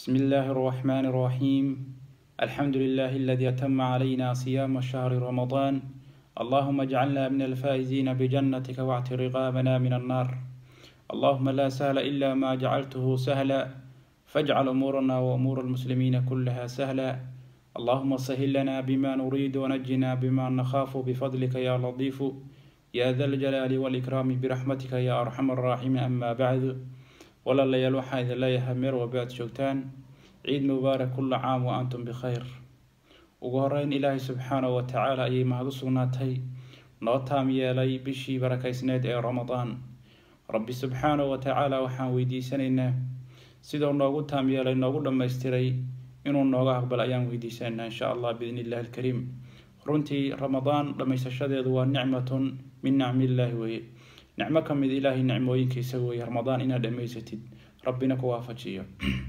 بسم الله الرحمن الرحيم الحمد لله الذي أتم علينا صيام شهر رمضان اللهم اجعلنا من الفائزين بجنتك واعت رقابنا من النار اللهم لا سهل إلا ما جعلته سهلا فاجعل أمورنا وأمور المسلمين كلها سهلا اللهم سهل لنا بما نريد ونجنا بما نخاف بفضلك يا لطيف يا ذا الجلال والإكرام برحمتك يا أرحم الراحمين أما بعد walaalayaal waxaan idin leeyahay meer walba aad joogtaan ciid mubaarak kulla caam wa antum bikhayr ugu horeyn ilaahay subxaanahu wa tacaala ayay mahad u sugnaatay noo taam yeelay bishii barakaysneed ee ramadaan rabbi subxaanahu wa tacaala waxaan weydiisanaynaa sidoo noogu taam yeelay noogu dhammaystiray inuu nooga aqbal ayaan weydiisanaynaa insha allah biidni illahi alkariim runtii ramadaan dhammaysashadeedu waa nicmatun min nicmillaahi weeye nicmo ka mid ilaahay nicmooyinkiisa weeye ramadaan inaad dhammaysatid rabbina ku waafajiyo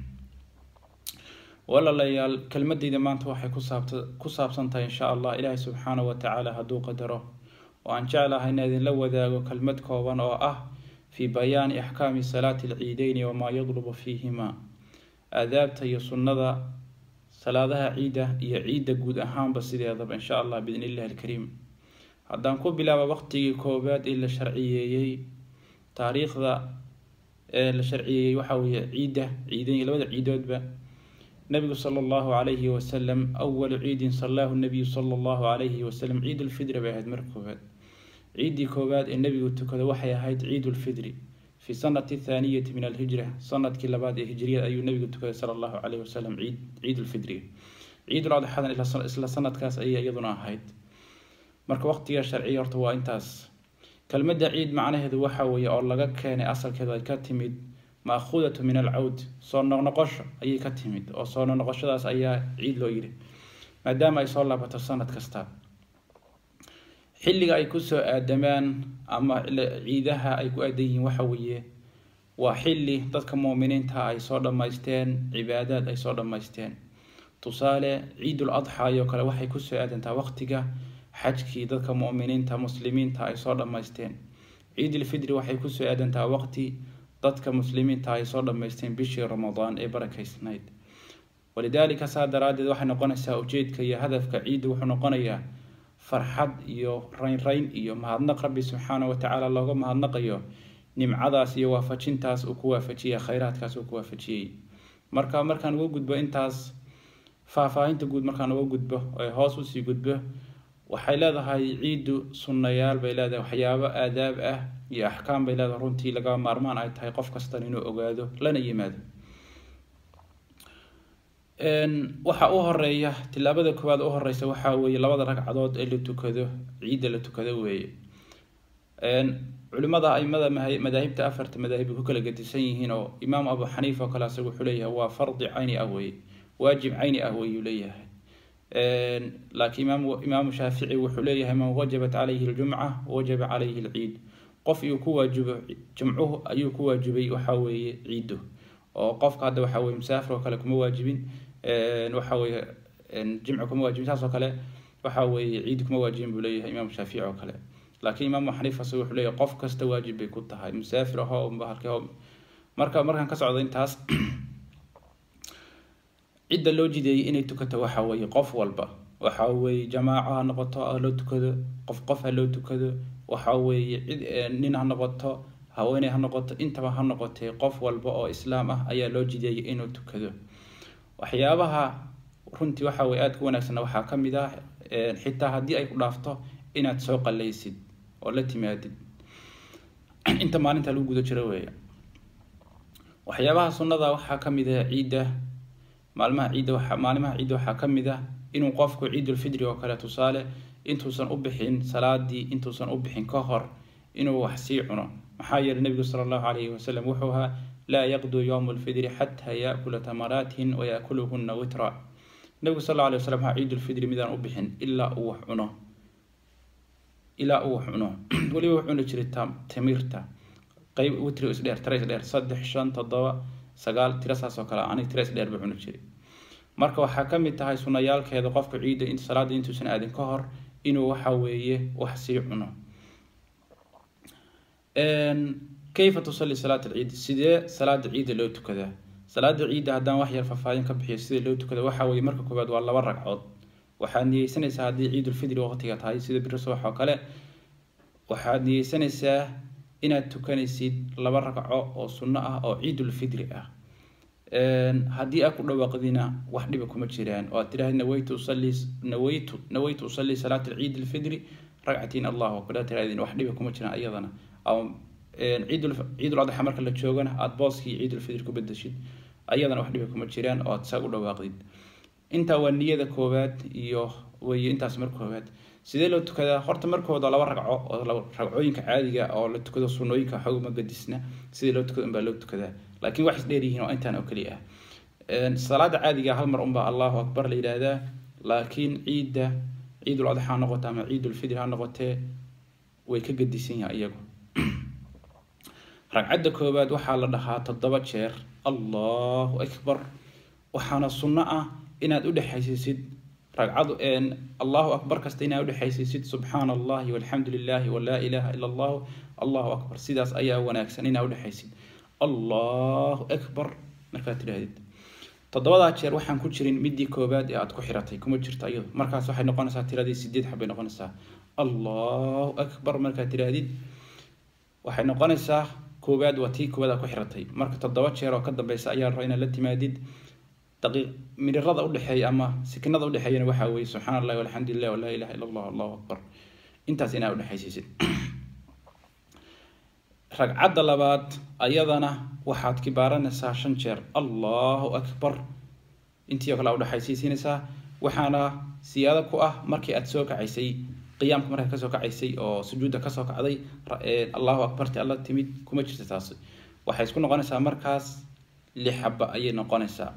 walaalayaal kelmadeyda maanta waxay kusaabta ku saabsan tahay insha allah ilaahay subxaanahu wa tacaala hadduu qadaro oo aan jeclahay ina idinla wadaago kelmad kooban oo ah fii bayaani axkaami salaati alciideyni wamaa yadlubu fiihima aadaabta iyo sunnada salaadaha ciidda iyo ciidda guud ahaanba sideedaba insha allah biidn illahi alkariim haddaan ku bilaaba waqtigii koowaad ee la sharciyeeyey taariikhda ee la sharciyeeyey waxaa weeye ciidda ciidan labada ciidoodba nabigu sala allahu calayhi wasalam awalu ciidin sallaahu nabiyu sala allahu calayhi wasalam ciid ulfidri bay ahayd marka koowaad ciiddii koowaad ee nebigu tukada waxay ahayd ciid ulfidri fi sanati thaaniyati min alhijra sanadkii labaad ee hijriyada ayuu nebigu tukaday sala allahu calayhi wasalam ciid ciid ulfidriga ciidul adxadan isla sanadkaas ayay iyaduna ahayd marka waqtiga sharciya horta waa intaas kelmadda ciid macnaheedu waxa weeye oo laga keenay asalkeedu ay ka timid maakhudatu min alcawd soo noqnoqosho ayay ka timid oo soo noqnoqoshadaas ayaa ciid loo yidhi maadaama ay soo laabato sanad kasta xilliga ay kusoo aadamaan ama ciidaha ay ku aadan yihiin waxa weeye waa xilli dadka muuminiinta ay soo dhammaysteen cibaadaad ay soo dhammaysteen tusaale ciidul adxaa iyo kale waxay kusoo aadantaa waqtiga xajkii dadka mu'miniinta muslimiinta ay soo dhammaysteen ciidul fidri waxay kusoo aadantaa waqti dadka muslimiinta ay soo dhammaysteen bishii ramadaan ee barakaysnayd walidaalika saa daraaddeed waxay noqonaysaa ujeedka iyo hadafka ciidda wuxuu noqonayaa farxad iyo raynrayn iyo mahadnaq rabbi subxaanahu watacaala looga mahadnaqayo nimcadaas iyo waafajintaas uu ku waafajiyay khayraadkaas uu ku waafajiyey marka markaan uga gudbo intaas faahfaahinta guud markaan uga gudbo ee hoos usii gudbo waxay leedahay ciiddu sunnayaal bay leedahay waxyaabo aadaab ah iyo axkaam bay leedahay runtii laga maarmaan ay tahay qof kastan inuu ogaado lana yimaado waxa u horeeya tilaabada koowaad u horeysa waxaa weeye labada ragcadood ee la tukado ciidda la tukado weeye culimada aimada madaahibta afarta madaahib ku kala gedisan yihiin oo imaam abu xaniifa oo kale asaga wuxuu leeyahay waa fardi cayni ah weye waajib cayni ah weyuu leeyahay laakiin imaam imaamu shaafici wuxuu leeyahay man wajabat calayhi ljumca wajaba calayhi lciid qof iyuu ku waajibo jumcuhu ayuu ku waajibay waxa weeye ciiddo oo qofka hadda waxa weye musaafir oo kale kuma waajibin waxa weye jimci kuma waajibin saas oo kale waxa weeye ciid kuma waajibin buu leeyahay imaamu shaafici oo kale laakiin imaamu xaniifa isaga wuxuu leeyahay qof kasta waajib bay ku tahay musaafir aho bahalke marka markaan ka socdo intaas cidda loo jideeyay inay tukato waxa weeye qof walba waxa weeye jamaaco ha noqoto ha loo tukado qof qof ha loo tukado waxa weeye cid nin ha noqoto haweeney ha noqoto intaba ha noqotee qof walba oo islaam ah ayaa loo jideeyay inuu tukado waxyaabaha runtii waxa weye aada ku wanaagsanna waxaa ka mid ah xitaa haddii ay ku dhaafto inaad soo qallaysid oo la timaadid inta maalinta lagu guda jiro weeye waxyaabaha sunnada waxaa ka mid ah ciidda maalmaha ciidda waxa maalimaha ciidda waxaa ka mid ah inuu qofku ciidulfidri oo kale tusaale intuusan u bixin salaadii intuusan u bixin ka hor inuu wax sii cuno maxaa yeelay nebigu sala allahu calayhi wasalam wuxuu ahaa laa yaqduu yowma alfidri xataa yaakula tamaraatin wayaakuluhuna witra nebigu sal alla alay wasalam waxaa ciidulfidri midaan u bixin ilaa uu wax cuno ilaa uu wax cuno weliba wuxuu cuni jiray tamirta qeyb witri isdheer tira isdheer saddex shan toddoba sagaal tira saas oo kale anig tira isdheer buu cuni jiray marka waxaa ka mid tahay sunayaalkeeda qofka ciidda in salaada intuusan aadin ka hor inuu waxa weeye wax sii cuno kayfa tusalli salaat alciid sidee salaada ciidda loo tukadaa salaada ciidda haddaan wax yar faahfaahin ka bixiyo sida loo tukado waxa weeye marka koowaad waa laba ragcood waxaad niyeysanaysaa haddii ciidulfidri waqtiga tahay sida biri subax oo kale waxaad niyeysanaysaa inaad tukanaysid laba ragco oo sunno ah oo ciidulfidri ah haddii aad ku dhawaaqdina wax dhiba kuma jiraan oo aad tidhahda nawaytu usalli nawaytu nawaytu usalli salaata ciid alfidri ragcatiin allahu akbar aad tirahdin wax dhiba kuma jiraan iyadana ciidul ciidul adxa marka la joogana aada booskii ciidulfidri ku bedeshid ayadana wax dhiba kuma jiraan oo aad saa u dhawaaqdid intaa waa niyada koowaad iyo weye intaas mar koowaad sidee loo tukadaa horta markooda laba ragco oo ragcooyinka caadiga oo la tukado sunooyinka xogma gadisna sidii loo tukado unbaa loo tukadaa laakiin wax isdheer yihiin oo intaan oo keliya ah salaada caadiga hal mar unbaa allahu akbar la yidhaahdaa laakiin ciidda ciidul adxa ha noqote ama ciidulfidr ha noqotee way ka gadisan yahay iyagu ragcadda koowaad waxaa la dhahaa toddoba jeer allahu akbar waxaana sunno ah inaad u dhexaysisid ragcadu allahu akbar kasta inaad udhexaysisid subxaana allahi walxamdu lilahi walaa ilaha ila allahu allahu akbar sidaas ayaa wanaagsan inaad udhexaysid allahu akbar markaad tidhaahdid toddobadaa jeer waxaan ku jirin midii koowaad ee aad ku xiratay kuma jirto iyado markaas waxay noqonaysaa tiradii sideed xabbay noqonaysaa allahu akbar markaad tidhaahdid waxay noqonaysaa koowaad waa tii koowaad aad ku xiratay marka toddoba jeer oo ka dambeysa ayaa raba inaad la timaadid daqiiq mirirada udhexeeya ama sikinada udhexeeyana waxaa weye subxaana allahi walxamdu lilah walaa ilaha illa allah allahu akbar intaas inaad udhexaysiisid ragcadda labaad ayadana waxaad kibaaranaysaa shan jeer allahu akbar intii oo kale a udhexaysiisinaysaa waxaana siyaado ku ah markii aad soo kacaysay qiyaamka markaad kasoo kacaysay oo sujuudda kasoo kacday allahu akbarti alla timid kuma jirta taas waxay isku noqonaysaa markaas lix xaba ayay noqonaysaa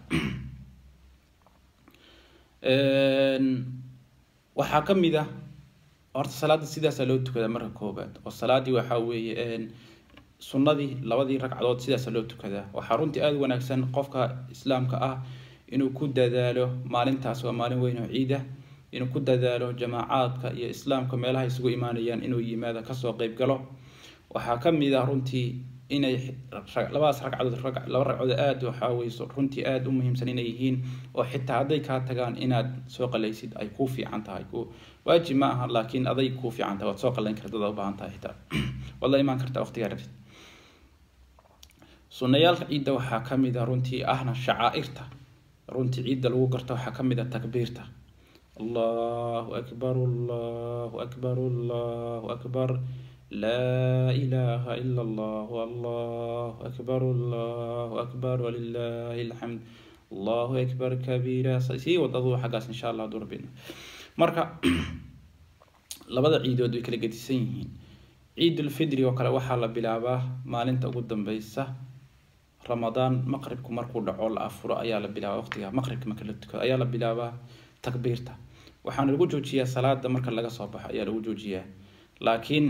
waxaa ka mid ah horta salaada sidaasaa loo tukadaa marka koobaad oo salaadii waxaa weeye sunnadii labadii ragcadood sidaasa loo tukadaa waxaa runtii aada wanaagsan qofka islaamka ah inuu ku dadaalo maalintaas waa maalin weyn oo ciida inuu ku dadaalo jamaacaadka iyo islaamka meelaha isugu imaanayaan inuu yimaado kasoo qeyb galo waxaa ka mid ah runtii inay labadaas ragcadood laba ragcadood aada waxaa weye runtii aada u muhiimsan inay yihiin oo xitaa hadday kaa tagaan inaad soo qalaysid ay kuu fiican tahay waajib ma aha laakiin aday kuu fiican tahay waad soo qalayn karta dad ubaahan tahay xitaa waad la imaan kartaa waqtigaa rabtid sunayaalka ciidda waxaa ka mid a runtii ahna shacaa-irta runtii ciidda lagu garto waxaa ka mid a takbiirta allahu akbar allahu akbar allahu akbar laa ilaha ila allah allahu akbar allahu akbar walilahi alxamd allahu akbar kabiira sii wadadu xaggaas insha allah haduu rabbi marka labada ciidood way kala gedisan yihiin ciidulfidri oo kale waxaa la bilaabaa maalinta ugu dambeysa ramadaan maqribku markuu dhaco la afuro ayaa la bilaabaa waqtiga maqribka marka la tukado ayaa la bilaabaa takbiirta waxaana lagu joojiyaa salaada marka laga soo baxo ayaa lagu joojiyaa laakiin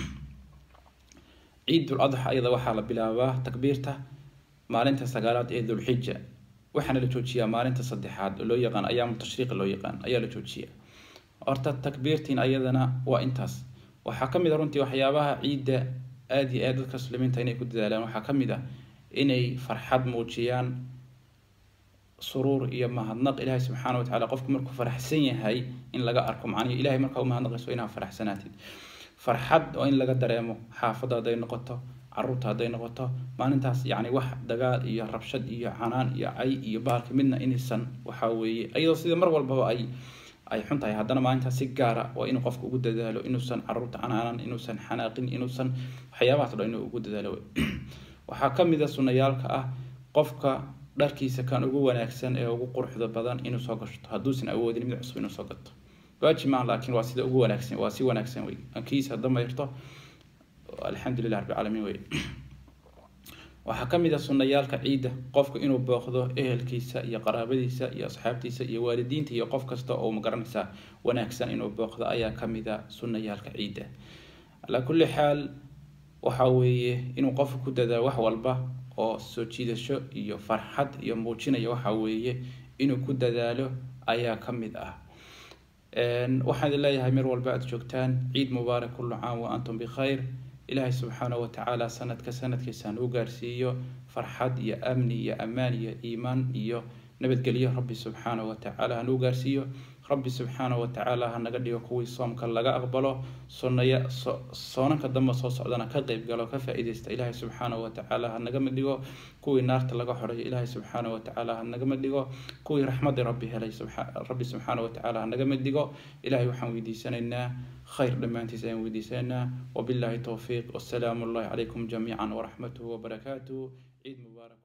ciidul adxa iyada waxaa la bilaabaa takbiirta maalinta sagaalaad ee dulxija waxaana la joojiyaa maalinta saddexaad oo loo yaqaan ayaamu tashriiqi loo yaqaan ayaa la joojiyaa horta takbiirtiin ayadana waa intaas waxaa ka mid a runtii waxyaabaha ciidda aada iyo aad dadka muslimiinta inay ku dadaalaan waxaa ka mid ah inay farxad muujiyaan suruur iyo mahadnaq ilaahay subxaana wa tacala qofku markuu faraxsan yahay in laga arko macnihi ilahay markaa u mahadnaqayso inaad faraxsanaatid farxad oo in laga dareemo xaafadda hadday noqoto caruurta hadday noqoto maalintaas yacni wax dagaal iyo rabshad iyo canaan iyo cay iyo bahalka midna inaysan waxaa weeye iyadoo sida mar walbaba ay ay xun tahay haddana maalintaas si gaara waa inuu qofka ugu dadaalo inuusan caruurta canaanan inuusan xanaaqin inuusan waxyaabahaas o dhan inuu ugu dadaalo waxaa ka mid a sunayaalka ah qofka dharkiisa kan ugu wanaagsan ee ugu quruxda badan inuu soo gashto hadduusan awoodin mid cusub inuu soo gato waajib maaha laakiin waa sida ugu wanaagsan waa si wanaagsan wey kiisa hadda mayrto alxamdulilah rabbi caalamiin wey waxaa ka mid a sunayaalka ciidda qofku inuu booqdo ehelkiisa iyo qaraabadiisa iyo asxaabtiisa iyo waalidiinta iyo qof kasta oo magaranaysaa wanaagsan inuu booqdo ayaa ka mid a sunayaalka ciidda calaa kulli xaal waxa weeye inuu qofku ku dadaalo wax walba oo soo jiidasho iyo farxad iyo muujinaya waxa weeye inuu ku dadaalo ayaa ka mid ah waxaan idin leeyahay mar walba aada joogtaan ciid mubaarak kullu caam wa antum bikhayr ilaahay subxaanahu watacaala sanadka sanadkiisa hanuu gaarsiiyo farxad iyo amni iyo ammaan iyo iimaan iyo nabadgelyo rabbi subxaanahu watacaala hanuu gaarsiiyo rabbi subxaanahu watacaala hanaga dhigo kuwii soomka laga aqbalo sunaya soonanka dambe soo socdana ka qeyb galo ka faa-iideysta ilaahay subxaanahu watacaala hanaga mid dhigo kuwii naarta laga xoreeyo ilaahay subxaanahu watacaala hanaga mid dhigo kuwii raxmadii rabbi helay rabbi subxaanahu watacaala hanaga mid dhigo ilaahay waxaan weydiisanaynaa khayr dhammaantiis ayaan weydiisanaynaa wabillahi towfiiq wasalaamu allahi calaykum jamiican waraxmatuhu wabarakaatuhu ciid mubaarak